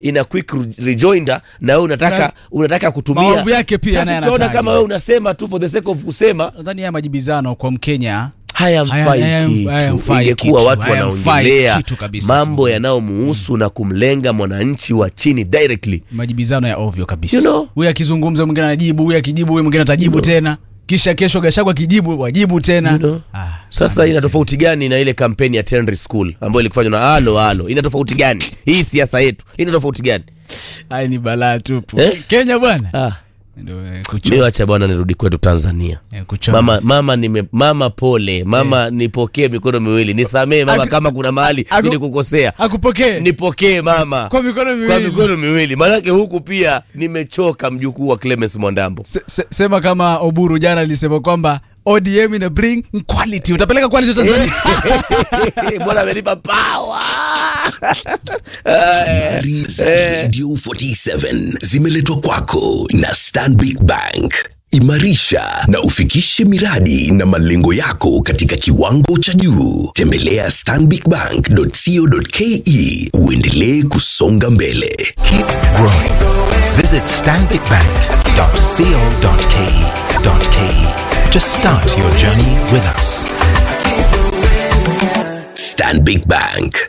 ina quick re- rejoinder na wewe unataka Na- unataka kutumia maovu yake pia sasa naye utaona anatajwa. kama wewe unasema tu for the sake of kusema nadhani haya majibizano kwa mkenya hayamfai Haya- hayam- hayamfai kitu ingekuwa kitu, watu hayamfai wanaongelea kitu kabisa. mambo yanayomuhusu na kumlenga mwananchi wa chini directly majibizano ya ovyo kabisa You know? huyu akizungumza mwingine anajibu huyu akijibu huyu mwingine atajibu tena kisha kesho gashagwa akijibu wajibu tena You know? ah, sasa ina tofauti gani na ile kampeni ya Tenry School ambayo ilikufanywa na alo alo ina tofauti gani hii siasa yetu ina tofauti gani haya ni balaa tupu Eh? kenya bwana ah. Ndio, eh, mi kucho- wacha bwana nirudi kwetu tanzania eh, kuchoma. mama mama nime, mama pole mama nipokee mikono miwili nisamee mama Aku- kama kuna mahali aku- nilikukosea akupokee nipokee mama kwa mikono miwili kwa mikono miwili maanake huku pia nimechoka mjukuu wa Clemens Mwandambo Se, se, sema kama oburu jana alisema kwamba odm ina bring quality utapeleka quality tanzania bwana amenipa power Habari za Radio 47 zimeletwa kwako na Stanbic Bank. Imarisha na ufikishe miradi na malengo yako katika kiwango cha juu. Tembelea stanbicbank.co.ke uendelee kusonga mbele. Keep growing. Visit stanbicbank.co.ke.ke to start your journey with us. Stanbic Bank.